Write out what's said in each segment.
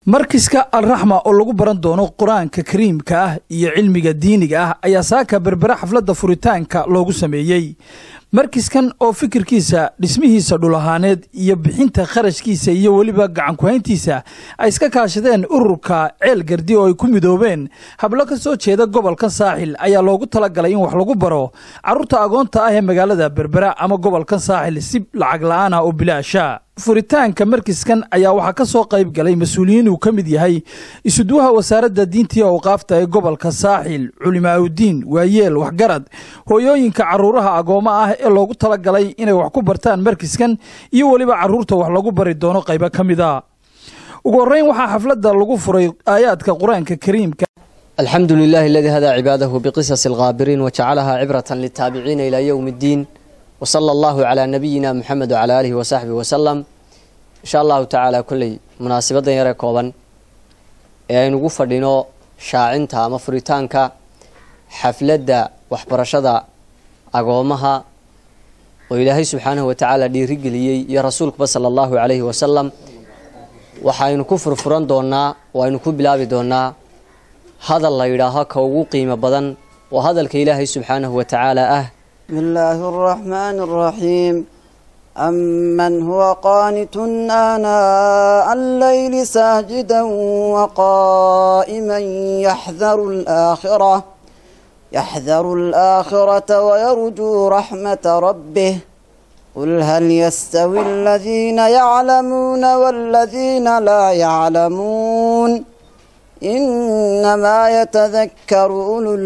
markiska alraxma oo lagu baran doono qur-aanka kariimka ah iyo cilmiga diiniga ah ayaa saaka berbere xafladda furitaanka loogu sameeyey markiskan oo fikirkiisa dhismihiisa dhul ahaaneed iyo bixinta kharashkiisa iyo weliba gacankuhayntiisa ay iska kaashadeen ururka ceel gardi oo ay ku midoobeen hablo ka soo jeeda gobolka saaxil ayaa loogu talagalay in wax lagu baro carruurta agoonta ah ee magaalada berbera ama gobolka saaxil si lacag la-aan ah oo bilaasha furitaanka markiskan ayaa waxaa ka soo qayb galay mas-uuliyiin uu ka mid yahay isuduwaha wasaaradda diintii awqaafta ee gobolka saaxil culimaaudiin waayeel waxgarad hooyooyinka carruuraha agoommo ah ee loogu talagalay inay wax ku bartaan markiskan iyo weliba carruurta wax lagu bari doono qaybo ka mid a ugu horreyn waxaa xafladda lagu furay aayaadka qur-aanka kariimka alxamdu lilahi aladii hadaa cibaadahu biqisasi alkhaabiriin wajacalahaa cibratan liltaabiciina ilaa yowmi ddiin wsala allahu calaa nabiyina muxamed wacalaa aalihi wasaxbihi wasalam insha allahu tacaala kolley munaasabaddan yaree kooban ee aynugu fadhino shaacinta ama furitaanka xafladda waxbarashada agoomaha oo ilaahay subxaanahu watacaala dhiirigeliyey iyo rasuulkuba sala allahu calayhi wasalam waxaynu ku furfuran doonaa oo aynu ku bilaabi doonaa hadal la yidhaaho ka ugu qiimo badan oo hadalka ilaahay subxaanahu watacaala ah بسم الله الرحمن الرحيم أمن هو قانت آناء الليل ساجدا وقائما يحذر الآخرة يحذر الآخرة ويرجو رحمة ربه قل هل يستوي الذين يعلمون والذين لا يعلمون inamaa yatadakaru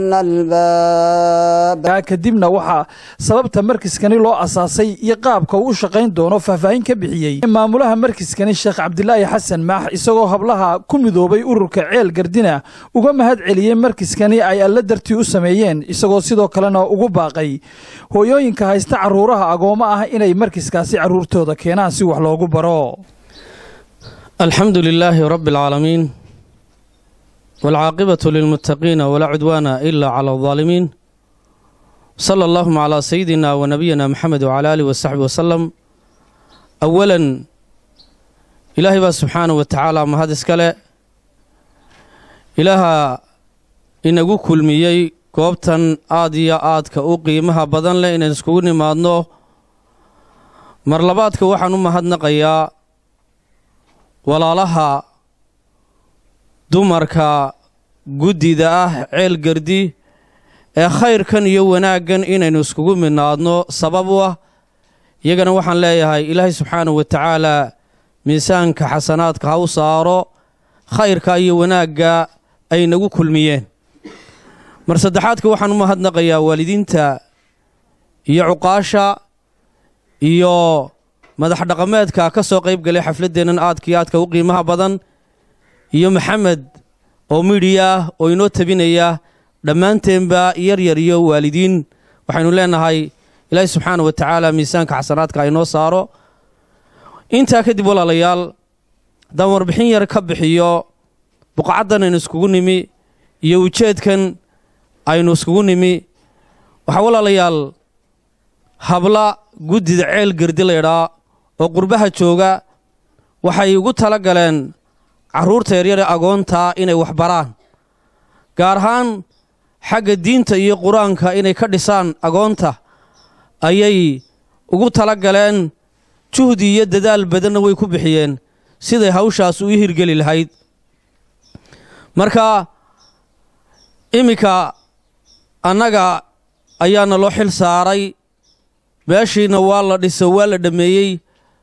ululaalbaab kadibna waxaa sababta markiskani loo asaasay iyo qaabka uu u shaqayn doono faahfaahin ka bixiyey maamulaha markiskani sheekh cabdilaahi xasan maax isagoo hablaha ku midoobay ururka ceel gardina uga mahad celiyey markiskani ay alla dartii u sameeyeen isagoo sidoo kalena ugu baaqay hooyooyinka haysta carruuraha agoommo ah inay markiskaasi carruurtooda keenaan si wax loogu baro alxamdu lilaahi rabbi alcaalamiin waalcaaqibatu lilmuttaqiina walaa cudwaana ilaa cala aldaalimiin sala allahuma calaa sayidina wa nabiyina maxamed wacala aalihi wasaxbi wasalam awalan ilaahay baa subxaanahu wa tacaala mahad iskale ilaaha inagu kulmiyey goobtan aad iyo aadka u qiimaha badan leh inaan iskugu nimaadno mar labaadka waxaan u mahadnaqayaa walaalaha dumarka guddida ah ceel gardi ee khayrkan iyo wanaaggan inaynu iskugu midnaadno sabab u ah iyagana waxaan leeyahay ilaahay subxaanahu wa tacaalaa miisaanka xasanaadka ha u saaro khayrka iyo wanaagga ay nagu kulmiyeen mar saddexaadka waxaan u mahadnaqayaa waalidiinta iyo cuqaasha iyo madax dhaqameedka ka soo qayb galay xafladdeennan aadka iyo aadka u qiimaha badan iyo maxamed oo midhiya ah oo inoo tabinaya dhammaanteenba yaryar iyo waalidiin waxaynu leenahay ilaahi subxaana wa tacaala miisaanka xasanaadka aynoo saaro intaa kadib walaalayaal haddaan warbixin yar ka bixiyo buqacaddan aynu iskugu nimi iyo ujeedkan aynu iskugu nimi waxaa walaalayaal habla guddida ceel gardi laydhaa oo qurbaha jooga waxay ugu tala galeen carruurta yaryare agoontaa inay wax baraan gaar ahaan xagga diinta iyo qur-aanka inay ka dhisaan agoonta ayay ugu tala galeen juhdi iyo dadaal badanna way ku bixiyeen siday hawshaas u hirgeli lahayd marka iminka annaga ayaana loo xil saaray meeshiina waa la dhiso waa la dhammeeyey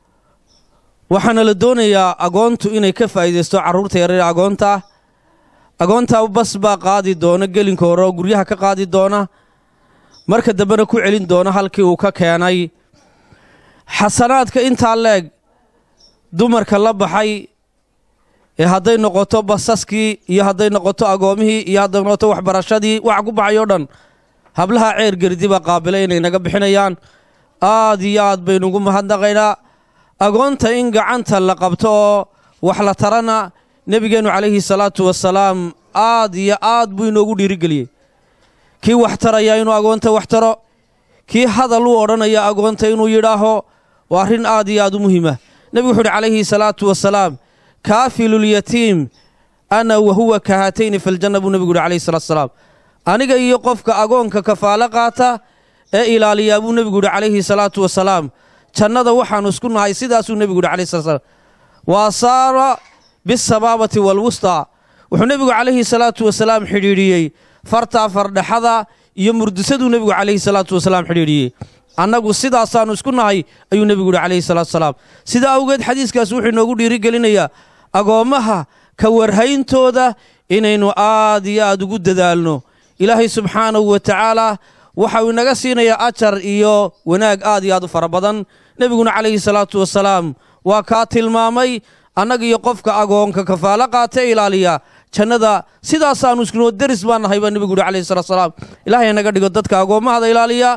waxaana la doonayaa agoontu inay ka faa'iidaysto carruurta yaryar agoonta agoonta bas baa qaadi doona gelinka hore oo guryaha ka qaadi doona marka dambena ku celin doona halkii uu ka keenay xasanaadka intaa leeg dumarka la baxay ee hadday noqoto basaskii iyo hadday noqoto agoomihii iyo hadday noqoto waxbarashadii waxa ku baxay oo dhan hablaha ceer gerdi baa qaabilay inay naga bixinayaan aad iyo aad baynu ugu mahadnaqaynaa agoonta in gacanta la qabto oo wax la tarana nebigeennu calayhi salaatu wasalaam aad iyo aad buu inoogu dhiirigeliyey kii wax taraya inuu agoonta wax taro kii hadal u odhanaya agoonta inuu yidhaaho waa arrin aad iyo aad u muhiima nebigu wuxu uhi calayhi salaatu wasalaam kaafilulyatiim ana wa huwa kahatayni filjanna buu nebigu yidhi calayhi salatu salaam aniga iyo qofka agoonka kafaalo qaata ee ilaaliyaa buu nebigu yidhi calayhi salaatu wasalaam jannada waxaannu isku nahay sidaasuu nebigu yidhi calayhi salatu salaam waa saara bisabaabati waalwustaa wuxuu nebigu calayhi salaatu wasalaam xidhiidhiyey fartaa fardhaxada iyo murdisaduu nebigu calayhi salaatu wasalaam xidhiidhiyey annagu sidaasaannu isku nahay ayuu nebigu yidhi calayhi salaatu wasalaam sidaa awgeed xadiiskaas wuxuu inoogu dhiirigelinayaa agoommaha ka warhayntooda inaynu aad iyo aad ugu dadaalno ilaahay subxaanahu wa tacaala waxa uu inaga siinayaa ajar iyo wanaag aad iyo aad u fara badan nebiguna calayhi salaatu wasalaam waa kaa tilmaamay annaga iyo qofka agoonka kafaalo qaata e ilaaliya jannada sidaasaannu iskunoo deris baan nahay baa nebigu yidhi calayhi salatu wasalaam ilaahay naga dhigo dadka agoommahada ilaaliya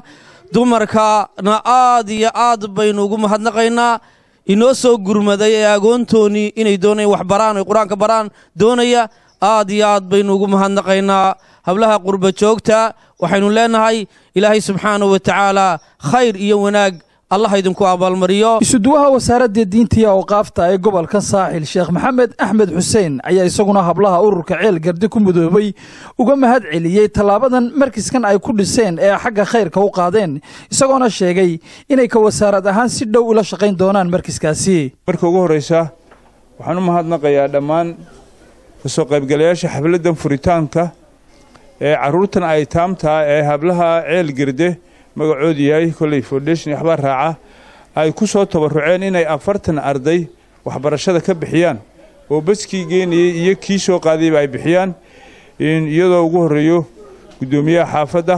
dumarkana aad iyo aad baynu ugu mahadnaqaynaa inoo soo gurmaday ee agoontoonnii inay doonayaan wax baraan oy qur-aanka baraan doonaya aad iyo aad baynu ugu mahadnaqaynaa hablaha qurba joogta waxaynu leenahay ilaahay subxaanahu wa tacaala khayr iyo wanaag allah idinku abaalmariyo isuduwaha wasaaradda diinta iyo awqaafta ee gobolka saaxil sheekh maxamed axmed xuseen ayaa isaguna hablaha ururka ceel gardi ku mudoobay uga mahad celiyey tallaabadan markiskan ay ku dhiseen ee xagga khayrka u qaadeen isagoona sheegay inay ka wasaarad ahaan si dhow ula shaqayn doonaan markiskaasi marka ugu horraysa waxaan u mahadnaqayaa dhammaan kasoo qaybgalayaasha xafladdan furitaanka ee carruurtan ay taamtaa ee hablaha ceel garde magacoodu yahay kolley foundation waxbaa raaca ay ku soo tabarruceen inay afartan arday waxbarashada ka bixiyaan oo baskii geenayey iyo kii soo qaadayba ay bixiyaan iyadoo ugu horreeyo guddoomiyaha xaafadda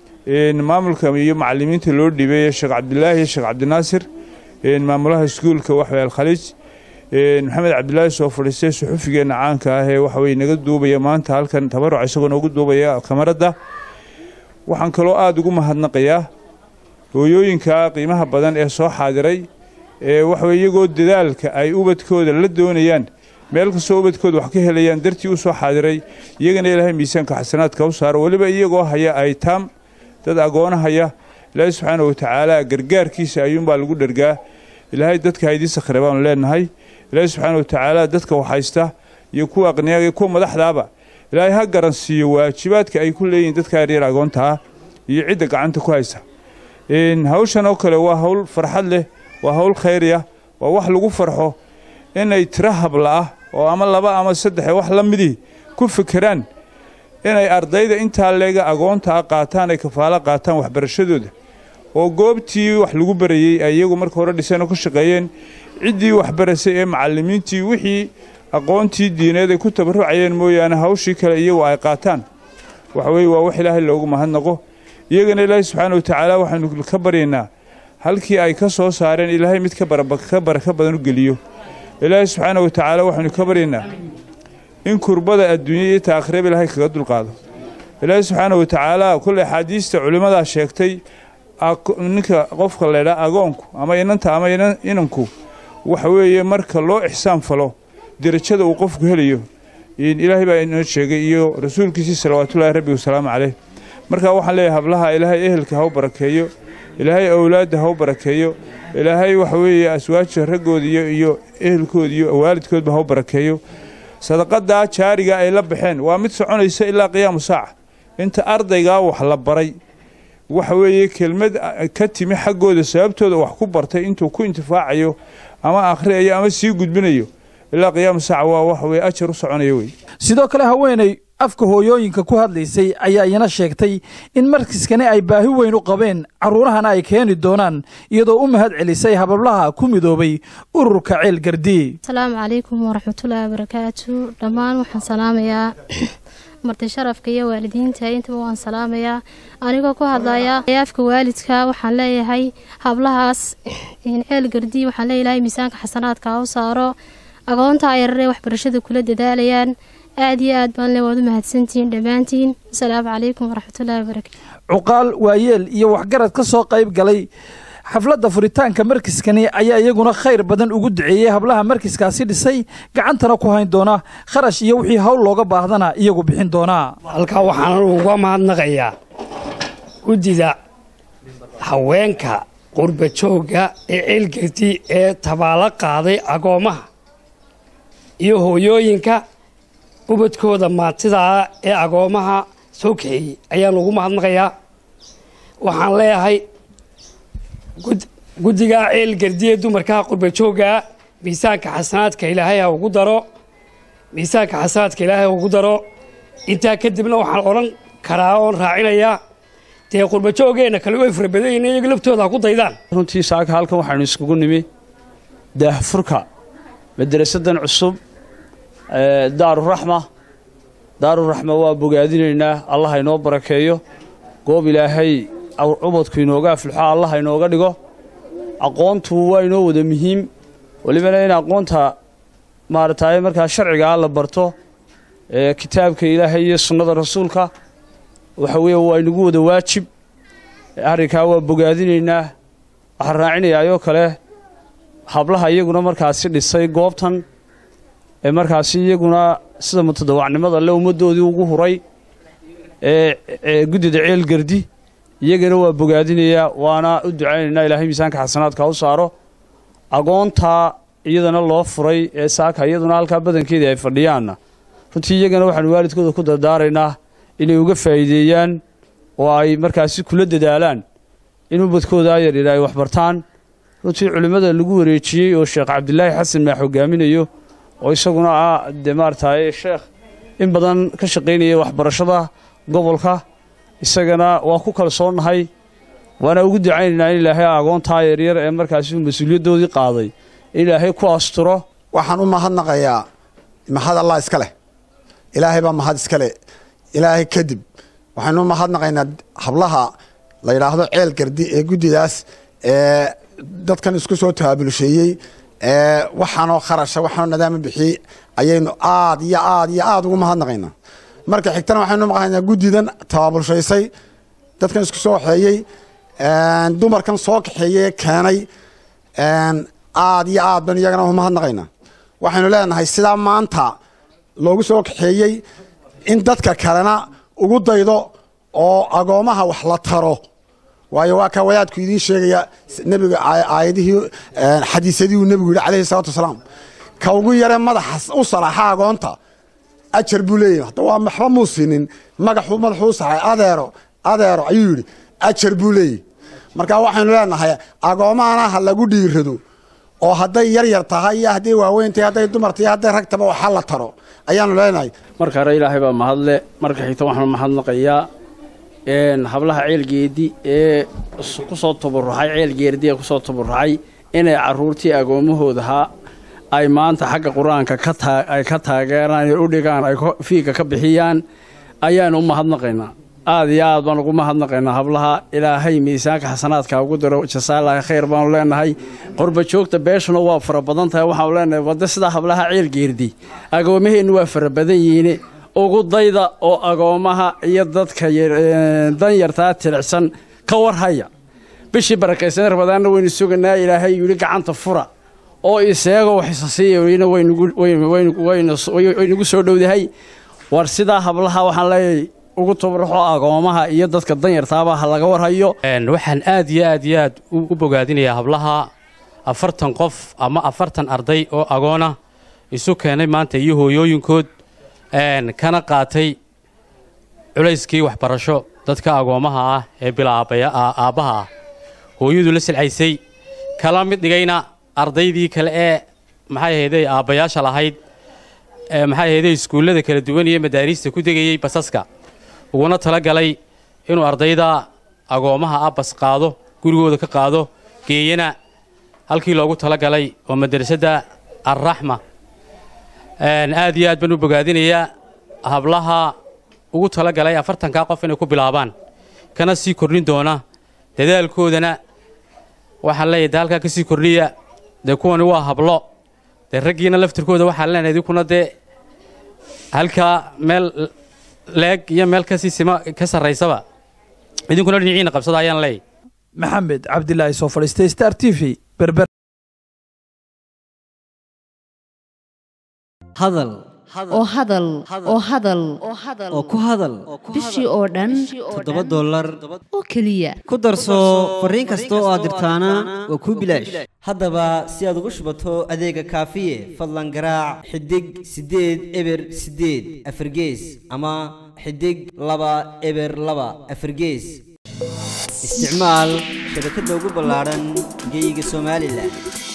maamulka iyo macallimiinta loo dhiibay sheekh cabdilaahi iyo sheekh cabdinaasir maamulaha iskuulka waxway alkhaliij maxamed cabdilaahi soo fadhiistay suxufigeenna caanka ah ee waxaweye naga duubaya maanta halkan tabaruc isagoo noogu duubaya kamaradda waxaan kaloo aada ugu mahadnaqayaa hooyooyinka qiimaha badan ee soo xaadiray ee waxaweye iyagoo dadaalka ay ubadkooda la doonayaan meel kastoo ubadkooda wax ka helayaan dartii u soo xaadiray iyagana ilaahay miisaanka xasanaadka u saaro weliba iyagoo haya aytaam dad agoona haya ilaahay subxaana wa tacaala gargaarkiisa ayuunbaa lagu dhergaa ilaahay dadka haydii sakhre baanu leenahay ilaahay subxaana wa tacaala dadka waxhaysta iyo kuwa aqniyaga iyo kuwa madaxdaaba ilaahay ha garansiiyo waajibaadka ay ku leeyihiin dadka yaryar agoonta ah iyo cidda gacanta ku haysa hawshan oo kale waa hawl farxad leh waa hawl khayriya waa wax lagu farxo inay tiro habla ah oo ama laba ama saddexe wax la midii ku fekeraan inay ardayda intaa leega agoonta ah qaataan ay kafaalo qaataan waxbarashadooda oo goobtii wax lagu barayey ay iyagu marka hore dhiseen oo ka shaqeeyeen ciddii waxbarasay ee macallimiintii wixii aqoontii diineed ay ku tabarrucayeen mooyaane hawshii kale iyagu ay qaataan waxa weye waa wax ilaahay loogu mahadnaqo iyagana ilaahay subxaana wa tacaala waxaynu ka baryaynaa halkii ay ka soo saareen ilaahay mid ka baraka badan u geliyo ilaahay subxaana wa tacaala waxaynu ka baryaynaa in kurbada adduunya iyo taakhreba ilaahay kaga dulqaado ilaahay subxaana wa tacaala kulle axaadiista culimmadaa sheegtay ninka qofka laydhaa agoonku ama inanta ama inanku waxa weeye marka loo ixsaan falo derajada uu qofku helayo ilaahay baa inoo sheegay iyo rasuulkiisii salawaatullaahi rabbi wasalaamu caleyh marka waxaan leeyahay hablaha ilaahay ehelka ha u barakeeyo ilaahay awlaadda ha u barakeeyo ilaahay waxa weeye aswaaja raggoodiyo iyo ehelkooda iyo waalidkoodba ha u barakeeyo sadaqadaa jaariga ay la baxeen waa mid soconaysa ilaa qiyaamu saaca inta ardaygaa wax la baray waxa weeye kelmad ka timi xaggooda sababtooda wax ku bartay intuu ku intifaacayo ama akhriyayo ama sii gudbinayo ilaa qiyaamu saaca waa waxa weye ajar u soconaya wey sidoo kale haweeney afka hooyooyinka ku hadlaysay ayaa iyana sheegtay in markiskani ay baahi weyn u qabeen carruurahana ay keeni doonaan iyadoo u mahad celisay habablaha ku midoobay ururka ceel gardi asalaamu calaykum waraxmatullaahi wabarakaatu dhammaan waxaan salaamayaa marti sharafka iyo waalidiinta intaba waan salaamayaa anigoo ku hadlaya afka waalidka waxaan leeyahay hablahaas ceel gardi waxaan leeyahay miisaanka xasanaadka ha u saaro agoonta ayararee waxbarashada kula dadaalayaan aad iyo aad baan le waad u mahadsantihiin dhammaantiin asalaamu calaykum waraxmatullahi wabarakatu cuqaal waayeel iyo waxgarad ka soo qayb galay xafladda furitaanka markiskani ayaa iyaguna khayr badan ugu duceeyey hablaha markiskaasi dhisay gacantana ku hayn doona kharash iyo wixii hawl looga baahdana iyagu bixin doonaa halkaa waxaan uga mahadnaqayaa guddida haweenka qurba joogga ee ceelgardi ee tabaalo qaaday agoommaha iyo hooyooyinka ubadkooda maatidaa ee agoomaha soo kaxeeyey ayaan ugu mahadnaqayaa waxaan leeyahay guddigaa ceel gardiye dumarkaha qurbajooggaa miisaanka xasanaadka ilaahay ha ugu daro miisaanka xasanaadka ilaahay ha ugu daro intaa kadibna waxaan odhan karaa oon raacinayaa dee qurbajoogeenna kale way fara badan yihiin iyaga laftooda ha ku daydaan runtii saaka halkan waxaynu iskugu nimi daahfurka madarasadan cusub daaruraxma daaruraxma waa bogaadinaynaa allah inoo barakeeyo goob ilaahay cubadku inooga afluxo allah inooga dhigo aqoontu waa inoo wada muhiim welibana in aqoonta maaragtay markaa sharcigaa la barto kitaabka ilaahay iyo sunnada rasuulka waxa weeye waa inagu wada waajib arrinkaa waa bogaadinaynaa waxaan raacinayaayoo kale hablaha iyaguna markaasi dhisay goobtan ee markaasi iyaguna sida mutadawacnimada le ummaddoodii ugu huray ee guddida ceel gardi iyagana waa bogaadinayaa waana u ducaynaynaa ilaahay miisaanka xasanaadka u saaro agoontaa iyadana loo furay ee saaka iyaduna halkaa badankeedii ay fadhiyaanna runtii iyagana waxaanu waalidkooda ku dardaaraynaa inay uga faa'iideeyaan oo ay markaasi kula dadaalaan in ubadkooda yaryar ay waxbartaan runtii culimmada lagu wareejiyey oo sheekh cabdilaahi xasan maa hogaaminayo oo isaguna ah dee maaragtay sheekh in badan ka shaqaynaya waxbarashada gobolka isagana waa ku kalsoonnahay waana ugu ducaynaynaa in ilaahay agoontaa yaryar ee markaasi mas-uuliyaddoodii qaaday in ilaahay ku asturo waxaan u mahadnaqayaa mahad allah iska leh ilaahay baa mahad iska leh ilaahay kadib waxaynu u mahadnaqaynaa hablaha la yidhaahdo ceel gardi ee guddidaas ee dadkan isku soo taabulsheeyey ee waxaanoo kharasha waxaanoo nadaama bixiyey ayaynu aad iyo aad iyo aad ugu mahadnaqaynaa marka xigtana waxaynu maqlaynaa guddidan tabaabulshaysay dadkan isku soo waxeeyey dumarkan soo kaxeeyey keenay aad iyo aad baynu iyagana umahadnaqaynaa waxaynu leenahay sidaa maanta loogu soo kaxeeyey in dadka kalena ugu daydo oo agoomaha wax la taro waayo waa kaa wadaadku idiin sheegaya nebiga aayadihii xadiisadii uu nebigu yidhi calayhi salaatu wasalaam ka ugu yare madaxa u salaaxa agoonta ajar buu leeyahy hadda waa maxba muu siinin magaxuu madaxuu u saxay adeero adeero ayuu yidhi ajar buu leeyahy marka waxaynu leenahay agoomahana ha lagu dhiirado oo hadday yar yar tahay iyo hadday waaweyn tahay hadday dumar tahay hadday rag taba waxa la taro ayaanu leenahay marka hore ilaahay baa mahadle marka xigta waxaanu mahadnaqayaa hablaha ceelgeedi ee ku soo tabaruxay ceelgeerdi ee kusoo tabaruxay inay caruurtii agoomahoodahaa ay maanta xagga qur-aanka ay ka taageeraan u dhigaan ay fiiga ka bixiyaan ayaanu u mahadnaqaynaa aad iyo aad baan ugu mahadnaqaynaa hablaha ilaahay miisaanka xasanaadka ugu daro jasaalaahi khayr baanu leenahay qorba joogta beeshuna waa fara badan tahay waxaanu leenahay wadda sidaa hablaha ceelgeerdi agoomaheennu waa fara badan yihiin ugu dayda oo agoomaha iyo dadka danyartaa tilicsan ka warhaya bishii barakaysan rabadaanna waynu suganaa ilaahay yidhi gacanta fura oo iseego waxisasiiyana waynugu soo dhowdahay war sidaa hablaha waxaan leeyahay ugu tabaruxo agoomaha iyo dadka danyartaaba ha laga warhayo waxaan aad iyo aad iyo aad u bogaadinayaa hablaha afartan qof ama afartan arday oo agoona isu keenay maanta iyo hooyooyinkood kana qaatay culayskii waxbarasho dadka agoomaha ah ee bilaa aabbaha ah hooyadu la silcaysay kala mid dhigayna ardaydii kale ee maxay ahayday aabbayaasha lahayd maxay ahayday iskuullada kala duwan iyo madaariista ku degayey basaska uguna tala galay inuu ardayda agoomaha ah bas qaado gurigooda ka qaado geeyana halkii loogu tala galay oo madrasadda alraxma aad iyo aad baan u bogaadinayaa hablaha ugu tala galay afartankaa qof inay ku bilaabaan kana sii kordhin doona dadaalkoodana waxaan leeyahay de halkaa ka sii kordhiya dee kuwani waa hablo dee raggiina laftirkooda waxaan leenahay idinkuna dee halkaa meel leeg iyo meel kasii sima ka sarraysaba idinkuna dhinaciina qabsada ayaan leeyahy maxamed cabdilaahi soo fadhiistay star t v berber hadal oo hadal oo hadal oo ku hadal bishii oo dhan toddoba dollar oo keliya ku darso fariin kasta oo aad dirtaana waa kuu bilaash haddaba si aad ugu shubato adeega kaafiye fadlan garaac xidig siddeed eber siddeed afargees ama xidig laba eber laba afargees isticmaal shabakadda ugu ballaadhan geeyiga somalilan